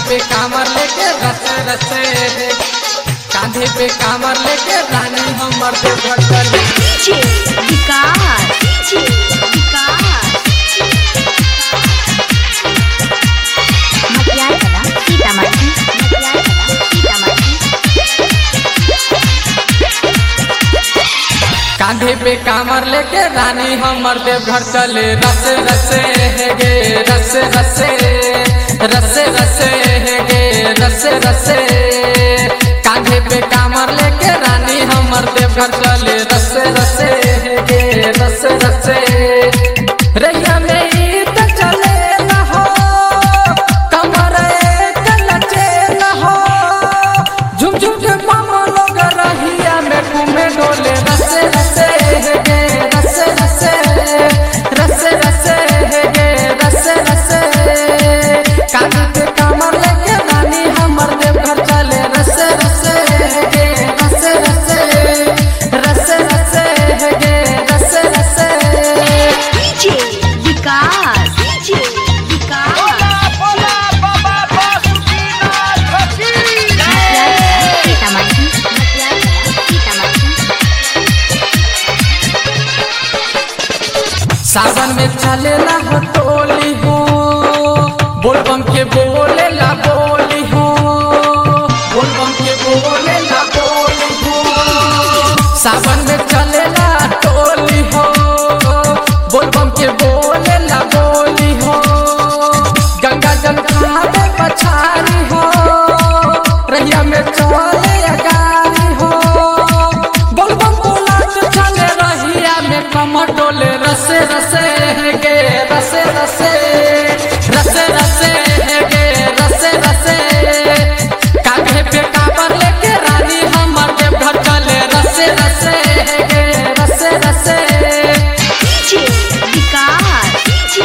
पे कामर लेके रसे रसे कांधे पे कामर लेके रानी हमर देवघर चली डीजे विकास डीजे विकास मटियार कला सीतामढ़ी मटियार कला सीतामढ़ी कांधे पे कामर लेके रानी हमर देवघर चले रसे रसे हे गे रसे रसे रसे रसे हे गे रसे रसे कांधे पे कामर लेके रानी हमर देवघर चले रसे रसे हे गे रसे रसे रैया में ई त चले न हो कमर एक लचे न हो झुम झुम के मामा लोग रहिया में घूमे डोले रसे रसे हे गे रसे रसे रसे रसे हे गे रसे रसे कानी पे कमर लेके रानी हमर देवघर चले रसे रसे हे गे रसे रसे रसे रसे हे गे रसे रसे डीजे विकास डीजे विकास मटियार कला सीतामढ़ी मटियार कला सीतामढ़ी सावन में चलेला हो टोली हो बोलबम के बोलेला बोली हो बोलबम के बोलेला बोली हो सावन में चलेला टोली हो बोलबम के बोलेला बोली हो गंगा जल खावे पछारी हो रैया में चले अगारी हो बोलबम बोलात चले रहिया में कमर डोले रसे रसे है गे रसे रसे रसे रसे है गे रसे रसे कांधे पे काबर लेके रानी हमर देवघर चले रसे रसे है गे रसे रसे डीजे विकास डीजे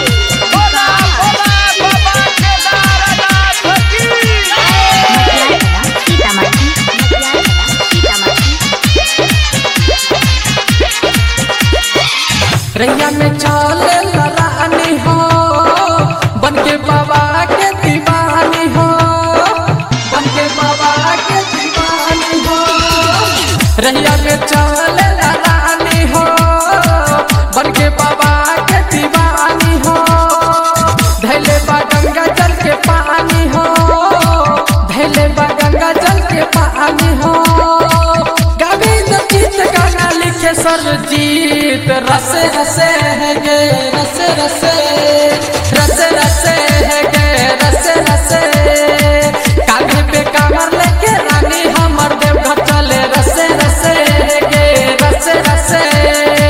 मटियार कला सीतामढ़ी मटियार कला सीतामढ़ी रैया में चले रानी हो बन के बाबा के दीवानी हो बन के बाबा के दीवानी हो रैया में चले रानी हो बन के बाबा के दीवानी हो धैले बा गंगा जल के पानी हो धैले बा गंगा जल के पानी हो गोविंद गीत गाना लिखे सरजीत रसे रसे है गे रसे रसे